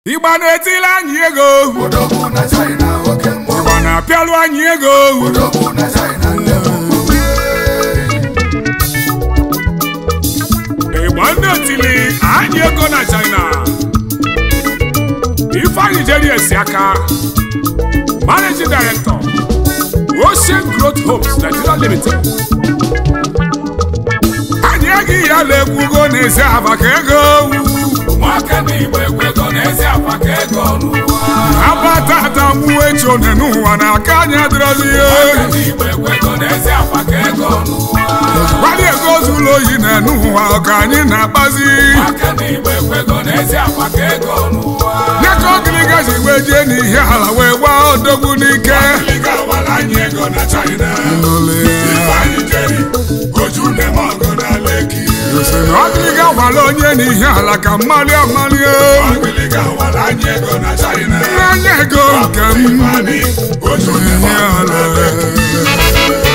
ịgba na-etili anyị ego Odogwu na China oke mmụọ ịgba na-apịalụ anyị ego Odogwu na China nne m ukwu ịgba ndị otili anyị ego na China Ifeanyi jeri esi aka Managing Director Ocean Growth Homes Nigeria Limited anyị eghị ya na-ekwugo n'ezi aba ka ego Nwaka na Igbo ekwego n'ezi akwa ka ego n'ụwa abatata mmuo echone n'ụwa na aka anyị adịrọzi Nwaka na Igbo ekwego n'ezi akwa ka ego n'ụwa gbalị ego zuru oyi na n'ụwa ka anyị na-akpazi Nwaka na Igbo ekwego n'ezi akwa ka ego n'ụwa nye ka ogiriga ji wee jee n'ihe ala wee gbaa odogwu n'ike Liga wara anyị ego na China Ifeanyi jeri oju na-eme ọgụ na Lekki sị na ogiriga gwara onye n'ihe ala ka mmalị amalị Liga wara anyị ego na China n'anya ego nke m Ifeanyi oju na-eme ihe ọgụ na ala Lekki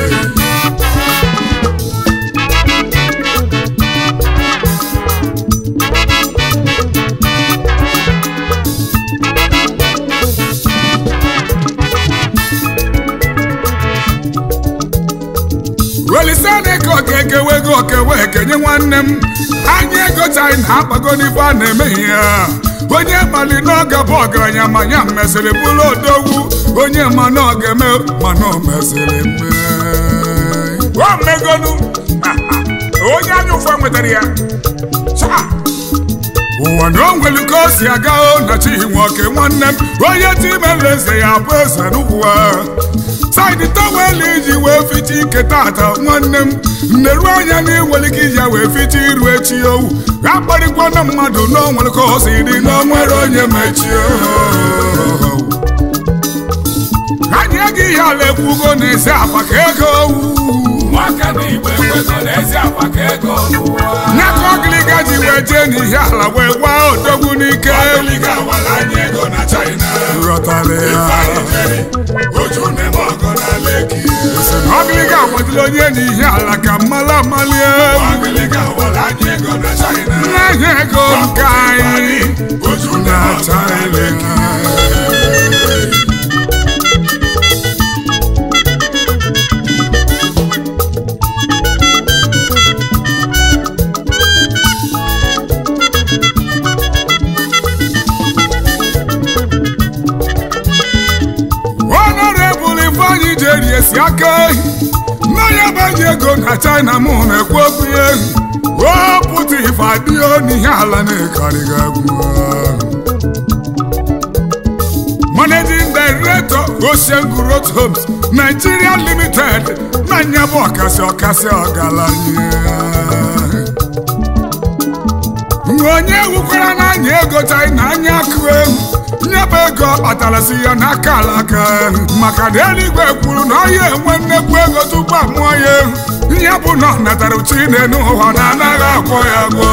welisana ka okekewe ego okewe ekenye nwanne m anya ego china akpago n'ife a na-emeghị ya onye mali n'oge bụ ọgaranya ma ya mesịrị bụrụ odogwu onye ma na ọ ga-eme mana o mesịrị mee o megonu onye anya ụfọ nwetara ya Cha! ụwa na o nwere ka o si aga o na chi nwoke nwanne m onye timela eze ya bụ eze n'ụwa saịdị tọwel iji wee ficha ike tata nwanne m nneru anya na ịnwere ike iji ya wee ficha iru echi owu akparịkwa na mmadụ na o nwere ka o si dị na o nwere onye mechi anyị eghị ihe ala ekwugo n'ezi akpa ka ego owu Nwaka na Igbo ekwego n'ezi akwa ka ego n'ụwa nyaka ogiliga ji wee jee n'ihe ala wee gbaa odogwu n'ike Liga wara anyị ego na China ghọtara ya Ifeanyi jeri oju na-eme ọgụ na Lekki ọgịlịga agwadịla onye n'ihe ala ka mmalị amali Liga wara anyị ego na China n'ahịa ego nke anyị oju na na-eme ọgụ na Lekki China honorable Ifeanyi jeri esi aka mmanya baji ego na China mụ na-ekwu okwu ya o pụta ife adịghị n'ihe ala na-ekarịghị egwu Managing Director Ocean Growth Homes Nigeria Limited na nyabụ ọkasị ọkasị ọgaranya onye wukwara n'anya ego China anya akụ ewu nyebe ego ọ kpatara si ya n'aka alaka maka na eluigwe kwuru na ọ ya enwe nnekwu ego tupu amụọ ya ehu ya bụ na ọ natara chine n'ụwa na anaghị akwọ ya gwọ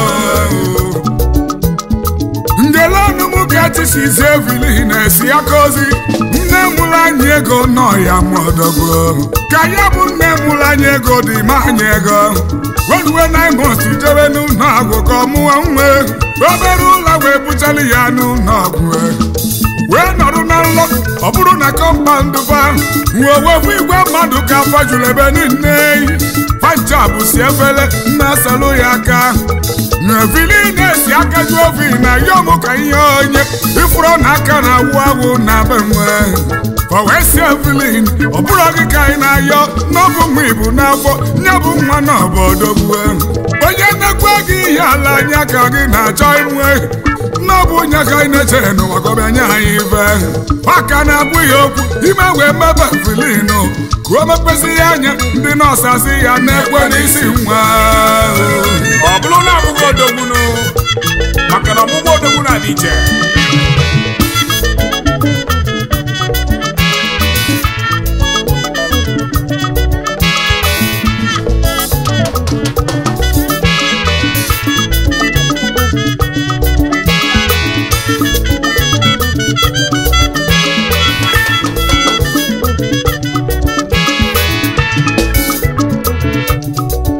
ndelenu m ga-etisizi evili na-esi aka ozi nne mụrụ anyị ego nọ ya mụọdọgwo ka ya bụ nne mụrụ anyị ego dị ma anyị ego weruwe naimos jebe n'ụlọ ọgwụ ka ọ mụọ nwa obere ụlọ wee buchara ya n'ụlọ ọgwụ wee nọrọ na nlọ ọ bụrụ na kọmpandụ fa wee wepụ igwe mmadụ ka afọ juru ebe niile panjab si efere na-asalụ ya aka na-evili na-esi aka ju ovi na yom ka ihe onye ifuru na aka na-awụ awụ na be nwe wee si evilin ọ bụrụ gị ka anyị na-ayọ n'ọbụ nwa ibu n'afọ nye bụ nwa na obodogbu onye nnekwu gị ihe ala anya ka gị na-achọ inwe n'ọbụ onye ka anyị na-echere n'ụwa ka ọ bịa nye anyị ibe maka na abụghị okwu ime wee mebe vilinu ka o mepezi ya anya ndị nọọsụ asị ya na-ekwe n'isi nwa ọ bụrụ na abụghị odogbunu maka na ọgbụgbọ odogwu na-adị iche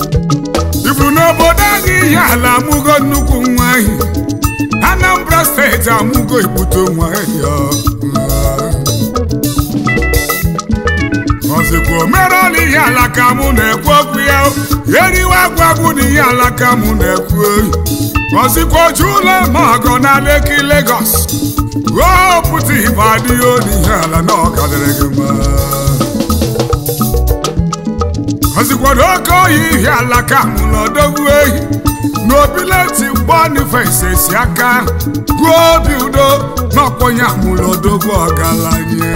ifuru n'obodo anyị ihe ala amụgo nnukwu nwa ahị Anambra steeti steeti amụgo ibute nwa ya ọzikwa omerọla ihe ala ka mụ na-ekwu okwu ya eriwe agwagwu na ihe ala ka mụ na-ekwu oyi ọzikwa oju ụlọ ma ọgọ na Leki Lagos ruo pụta ibe adịghị olu ihe ala na ọkadịrị gị mma ọzikwado oke oyi ihe ala ka mụ na odogwu ehi n'obileti Boniface esi aka gụọ obi udo n'ọkpọnye amụla odogwu ọgaranya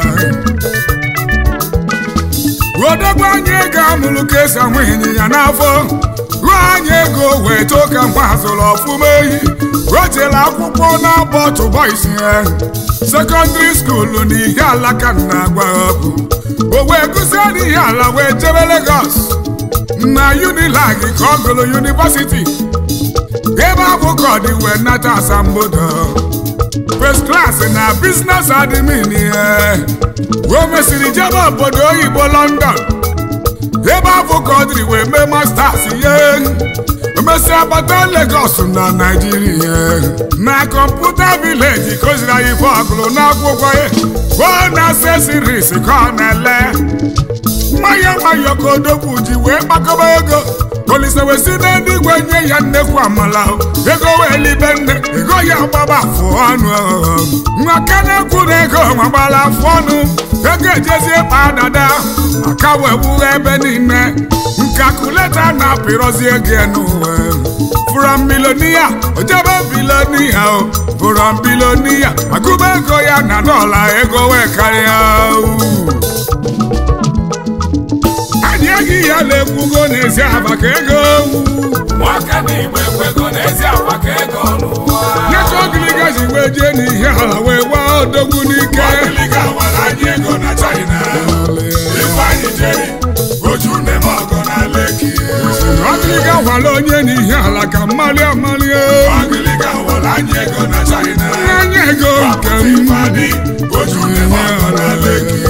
odogwu anyị ego amụrụ ka esi anwụ ịnyịnya n'afọ ruo anyị ego wee too ka mgbe azụrụ ọfụma ehi rotela akwụkwọ na-abọ tụbọisi ya sekọndịrị skuulu na ihe alaka na agwa ọkụ o wee gụzie n'ihe ala wee jebe Lagos na Unilag ka ọ gụrụ yunivasiti ebe abụ ka ọ dị wee nata asambodo first class na business admin ya o mesịrị jebe obodo oyibo London ebe afọ ka ọ dịrị wee mee masters ihe emesịa bata Lagos na Naijiria na kọmputa vileji kụziri anyị ife ọgụrụ n'akwụkwọ ya o na accessories ka ọ na-ele nwayọ nwayọ ka odogwu ji wee gbakọba ego Olise wee si n'eluigwe nye ya nnekwu amala ego wee libe nne ego ya gbaba afụ ọnụ nwa ka na-ekwu na ego magbala afụ ọnụ ego ejezie kpa dada aka wee gbughe ebe niile nkakuleta na-apịrọzi ego n'ụwa from milonia ojebe bilonia o from bilonia agụba ego ya na dọla ego wee karịa anyị eghị ya na-ekwugo n'ezi aba ka ego nwaka na igbo ekwego n'ezi akwa ka ego n'ụwa nyeka ogiliga ji wee jee n'ihe ala wee gbaa odogwu n'ike ogiliga wara anyị ego na China ifeanyị jeri oju nne m ọgọ na Leki ogiliga gwara onye n'ihe ala ka mmali amali ogiliga wara anyị ego na China anya ego nke m ifeanyị oju nne m ọgọ na Leki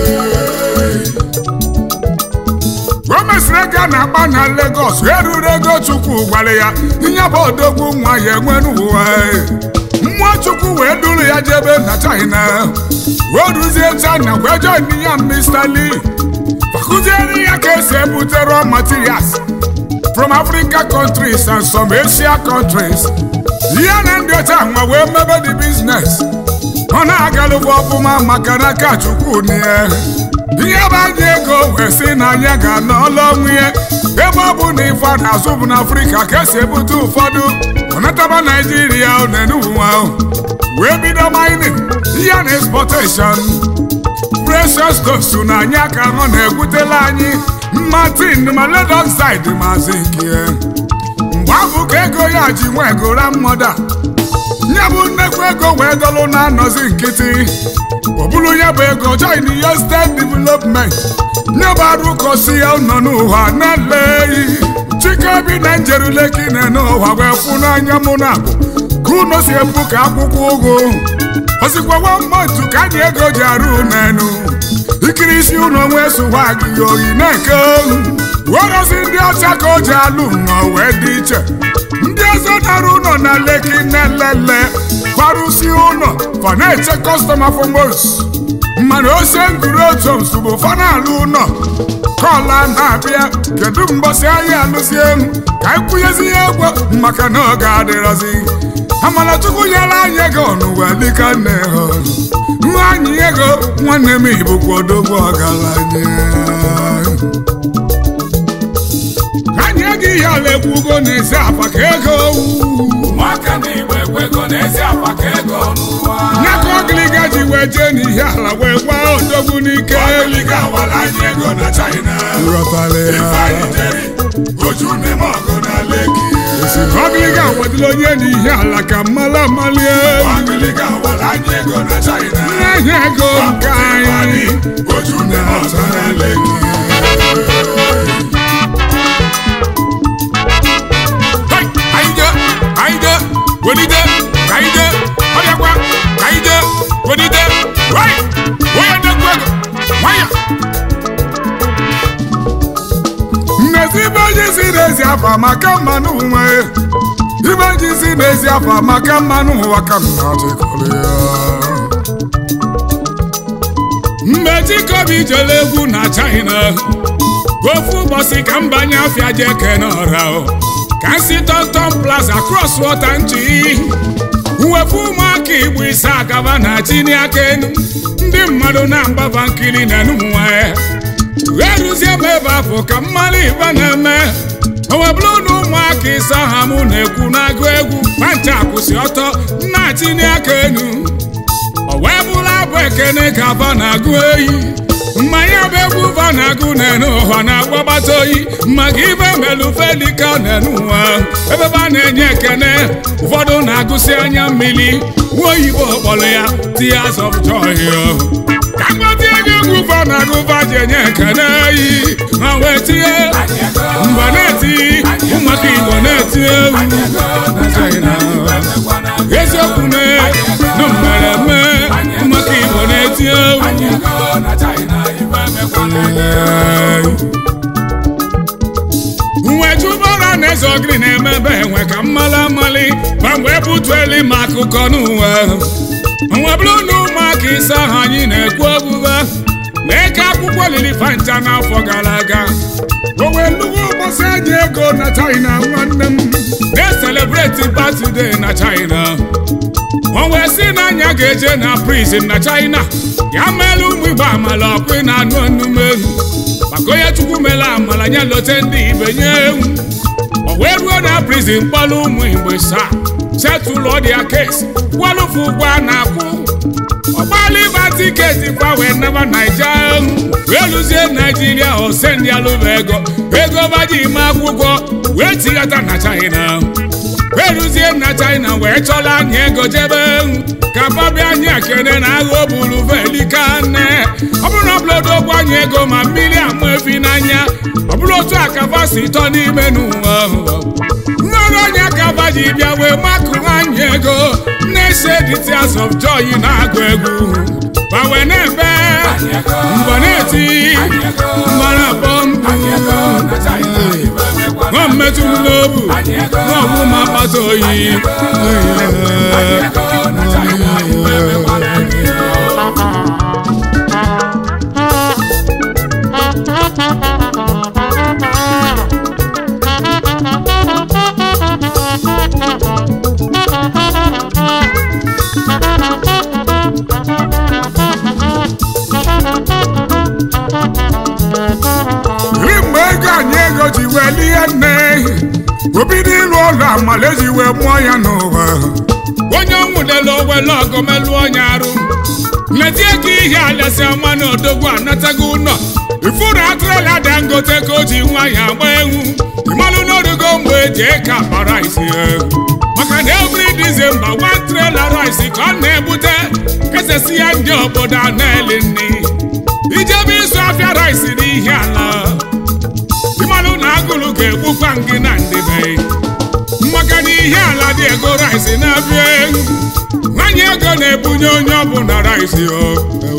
o mesịrị ego a na-agba na Lagos eruru ego Chukwu gwara ya ihe bụ odogwu nwa ya enwere ụwa mmụọ Chukwu wee duru ya jebe na China o ruzie China wee join ya Mr. Lee kụziere ya ka esi ebute raw materials from Africa countries and some Asia countries ihe na ndị ọcha nwa wee mebe the business ọ na-agalụgwa ọfụma maka na aka Chukwu na ya ihe bụ anyị ego wee sị na anyị ga-anọ ọlụ ọnwụ ya ebe ọ bụ na ife a na-azụ bụ n'Afrịka ka esi ebute ụfọdụ ọnataba Naijiria nenuwa wee bido mining ihe na exportation precious stones na anyị aka ọ na-egwutela anyị mma tin ma lead oxide ma zinc mgbe ahụ ka ego ya ji nwa egora mmoda nye bụ nnekwu ego wee dọlụ na-anọzi nkịtị ọ bụrụ ya bụ ego join ya state development nye bụ arụkọsi ya nọ n'ụwa na-eleghị chike bi na njeruleki na n'ụwa wee fụ n'anya mụ na abụ ka unu si ebu ka akwụkwọ ụgụ osikwawa mmadụ ka anyị ego ji arụ n'enu ikiri isi unu onwe sụwa gị oyi na-eke olu werozi ndị ọcha ka o ji alụ nnọọ wee dị iche ndị ọzọ nara ụlọ na leki na-elele kwarụsi ụlọ fa na-eche kọstọma fomos mana ose nguru otu nsogbu fa na-alụ ụlọ kọla na-abịa kedu mbọsị ahịa alụzie m ka anyị kwụnyezi ya egwu maka na oge adịrọzi amalachukwu nyere anyị ego n'ụwa dịka nne ha nwa anyị ego nwanne m ibụkwa odogwu ọgaranya anyị ego ihe ala ekwugo n'ezi apa ka ego nwaka na igbo ekwego n'ezi akwa ka ego n'ụwa ya ka ọgịlịga ji wee jee n'ihe ala wee gbaa odogwu n'ike ogiliga wara anyị ego na China Ghọtara ya. ifeanyị jeri oju nne m ọgọ na Leki si na ọgịlịga wadịla onye n'ihe ala ka mmala amalie ogiliga wara anyị ego na China ihe ego nke anyị oju nne m ọgọ na Leki Hey, anyị je anyị je welite ka anyị je ọbịakwa ka anyị je welite wai onye ndekwu ego nwayọ mmezi ibe onye si n'ezi afa maka mmanụ nwe ibe ji si n'ezi afọ maka mmanụ ụwa ka m na-achịkọrọ ya mgbe chikobi jere egwu na china ofu ụbọchị ka m banye afịa je kene ọra o. ka m si tọntọn plaza cross water nchi wepụ ụmụaka igbo ise agaba na chini aka enu ndị mmadụ na-agbaba nkiri na enumụnwa ya eruzie m ebe afọ ka mmalụ ibe na-eme owebụrụ na ụmụaka ise ha mụ na-ekwu na-agụ egwu pancha kwụsị ọtọ na-achịni aka enu o wee bụrụ abụ ekene ka va na-agụ oyi mmanya bụ egwu va na-agụ n'enu ụwa na-agbabata oyi maka ibe melufe dịka n'enu ụwa ebe va na-enye ekene ụfọdụ na-agụsị anya mmiri nwa oyibo kpọrọ ya tears of joy ka mgbatie ego egwu va na-agụ va ji enye ekene oyi ha wee tinye mgba na-eti ụmụaka igbo na-eti egwu na China eziokwu na na mmereme ụmụaka igbo na-eti egwu nwejubara na eze ogiri na-emebe enwe ka mmala amali ma mgbe butueli ma akụkọ n'ụwa nwebụrụ na ụmụaka ise ahụ anyị na-ekwu ogbugba na-eke akwụkwọ lili fanta n'afọ gara aga o wee nnukwu ụbọchị anyị ego na china nwanne m na-eselebreti batide na china o wee sị na anya ga-eje na prison na china ya meela ụmụ igbo amala ọkụ na anụ ọnụmelu maka onye chukwu mere amala nye lote ndị ibe nye ewu o wee ruo na prison kpọrọ ụmụ igbo saa setụlụ ọdịa kesi kwalụfụ ụgwọ a na-akwụ ọgbala ịba tiketi kwa wee naba naija wee lụzie naijiria osendi alụba ego ego baji ime akwụkwọ wee tighata na china wee lụzie na china wee chọla anyị ego jebe ka babịa anyị ekene na agha obulu velika nne ọ bụrụ na ọbụlodo ogwu anyị ego ma mmiri amụ efi n'anya ọ bụrụ otu a ka fa si tọ n'ime n'ụwa nnọrọ onye ka fa ji bịa wee makụ anyị ego na-ese the tears of joy na-agụ egwu ma wee na-ebe mgbe na-eti mgbe na-akpọ mbụ nwa mmetụ m n'obu nwa ọbụ ma akpata oyi ri mgbe ego anyị ego ji wee lie nne obido ịlụ ụlọ amala eji wee mụọ ya n'ụwa onye ọnwụdela owele ọgọ melụ onye arụ letie ka ihe alesi ama na odogwu anatago ụlọ ifuru atụrụla dangote ka o ji nwa ya agba egwu ịmalụ n'orugo mgbe eji eke akpa rice egwu maka na every December one trailer rice ka ọ na-ebute kesesi ya ndị obodo a na-eli nri ijebe ịzụ afịa rice n'ihe ala ịmalụ na agụrụ ga-egbukwa gị na ndịbe maka na ihe ala dị ego rice na-abịa egwu nwanyị ego na-ebunye onye ọbụla rice o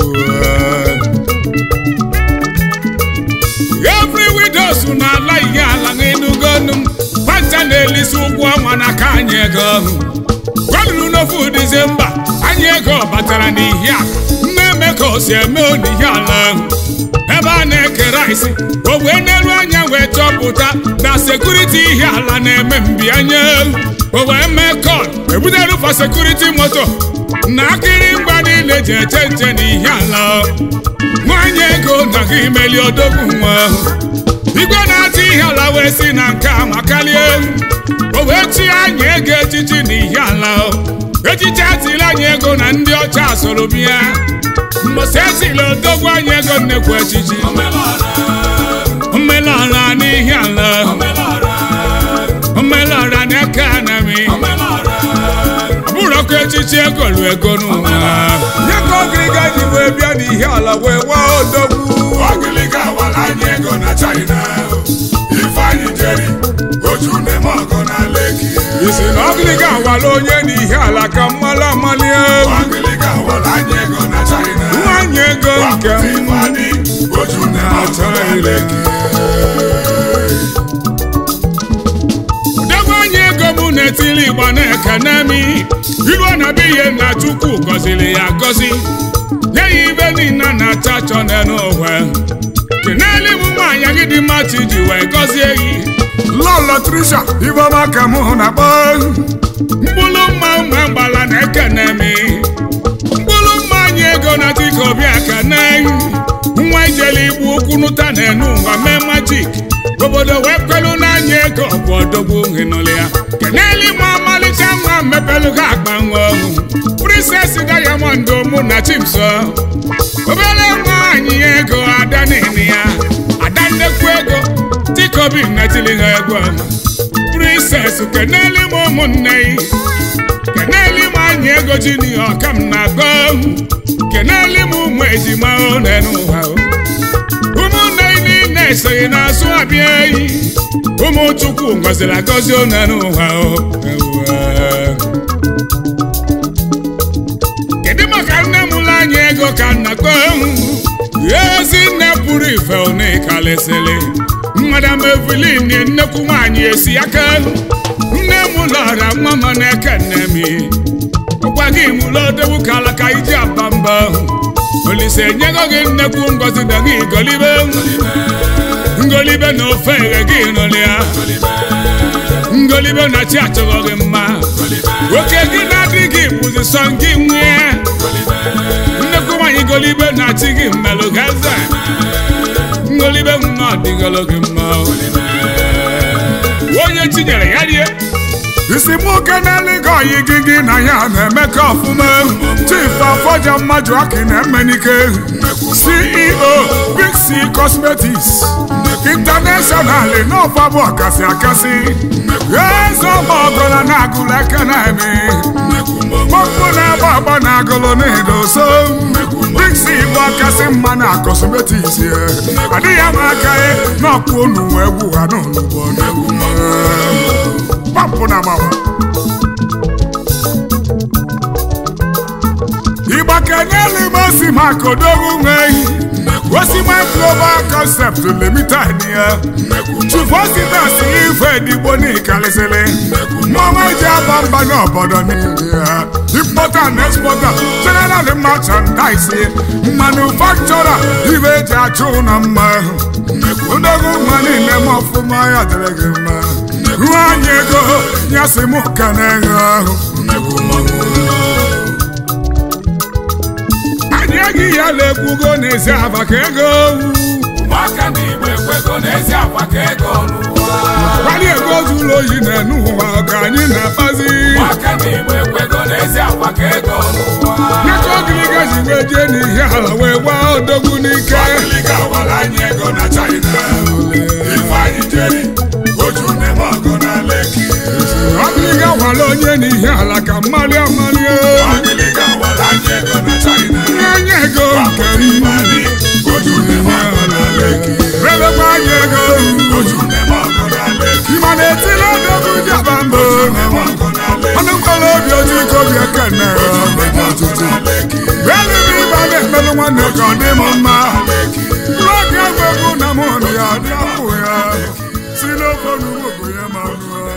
every widows na-ala ihe ala n'enugonu panta na-elisi ụgwọ ọnwa n'aka anyị ego gwanụrụ n'ofu dizemba anyị ego batara n'ihe a na-eme ka o si eme n'ihe ala ebe a na-eke rice o wee n'elu anya wee chọpụta na sekuriti ihe ala na-eme mbịanye o wee mee kọl ebutere fa sekuriti moto na akịrịngwa niile ji eche nche n'ihe ala nwanyị ego na gị meli odogwu nwa igwe na-achị ihe ala wee si na nke a makalie o wee chi anyị ego echichi n'ihe ala echichi atịla anyị ego na ndị ọcha soro bịa mgbọsị esila odogwu anyị ego nnekwu echichi omelọra n'ihe ala omelọra n'aka anami bụrụkwa echichi ego lu ego n'ụwa nye ka ogiriga ji wee bịa n'ihe ala wee waa odogwu Ọgịlịga awala anyị ego na China Ifeanyị jeri oju na-eme ọgọ na Leki isi na ogiriga awala onye n'ihe ala ka mmalụ amali egwu Ọgịlịga awala anyị ego na China nwanyị ego nke m Ifeanyị oju na-eme ọgọ na Leki odogwu anyị ego mụ na-etili igba na-ekene mi iruo na be ihe na chukwu gọziri ya gọzi nye ya ibe niile na-acha achọ n'ụwa keneli m nwaanyị gị dị mma chi ji wee gọzie gị lọlọ trisha ifeọma ka mụ na-akpọ mkpụrụ mma mma mgbala na-ekene mi mkpụrụ mma anyị ego na dịka obi aka na nwa ijele igbu ụkwụ nụta na-enu ụwa mee majik obodo wee kwelu n'anya ego bụ odogwu hinụlụ ya keneli ma ọmalịcha nwa mepelu ha akpa nwa ọhụ princess diamond mụ na chimso obere nwaanyị ego ada nini ya ada nnekwu ego tikobi netili ha egwu ọma princess keneli m ụmụnne yi keneli m anyị ego jini ọka m na-agọ keneli m ụmụ ejima one n'ụwa ụmụnne yi niile esoghị n'azụ abịa eyi ụmụ chukwu ngọziri agọzi one n'ụwa kedu maka nne m ụlọ anyị ego ka nna kpọ ezi nne pụrụ ife onikalịsịlị madam evelyn nnekwu nwaanyị esi aka nne m lọra nwa m na-eke nne m ọkwa gị mụlọdewu ka alaka iji aba mba olise enyego gị nnekwu ngozi da gị golibe ngolibe na ofe eghe gị nụlịa ngolibe na chi achọghọ gị mma oke gị na-adị gị bụzi sọ gị nwee nnekwu nwaanyị golibe na chi gị mmelụ gaza ngolibe nwa ọdịgolo gị mma onye chinyere ya rie isi mụ keneli gị oyi gị gị na ya na-emekọ ọfụma chief afọja mmadụ aki na-emenike ceo big c cosmetics international n'ọfa bụ ọkasị akasị eze ọma ọgọla na-agụlụ eke na-eme mkpọmkpụ na-agba agba na agụlụ na-edoso big c bụ ọkasị mma na cosmetics ya adịghị ama aka ya n'ọkpụ unu wee gwu ha n'olugbo pampụ na mawa ịgba kenyelu m osi maka odogwu nweghị osima global concept limited ya chufositas ife digbo n'ikalịsịlị mmanwa ji aba mba n'obodo niile ya importer and exporter general merchandise manufacturer ibe eji achụ ụlọ mma odogwu nwa niile m ọfụma ya dịrị gị mma nwanyị ego ya si mụ ka na-eghe ahụ anyị eghị ya na-ekwugo n'ezi aba ka ego ụmụaka na igbo ekwego n'ezi akwa ka ego kwali ego zuru oyi na-enu ụwa ka anyị na-akpazi ụmụaka na igbo ekwego n'ezi akwa ka ego nyaka ogiliga ji wee jee n'ihe ala wee gbaa odogwu n'ike Agịlịga awara anyị ego na China Ifeanyị jeri oju neme ọgụ na Leki ogiliga gwara onye n'ihe ala ka mmalị amalị Agịlịga awara anyị ego na China nye ego nke m Ifeanyị oju neme ọgụ na Leki rebekwa anyị ego oju neme ọgụ na Leki ịma na-etili odogwu ji aba mbọ neme ọgụ na Leki ọnụ mkpọrọ obi oji ike obi ekene Leki Bẹ́ẹ̀ni bí bá lè mẹ́lú wọn nìkan ní mo máa. Lọ́gàá gbogbo náà mo ní àdúrà kò yá. Sílẹ̀ fọ́nù gbogbo yẹn máa lọ.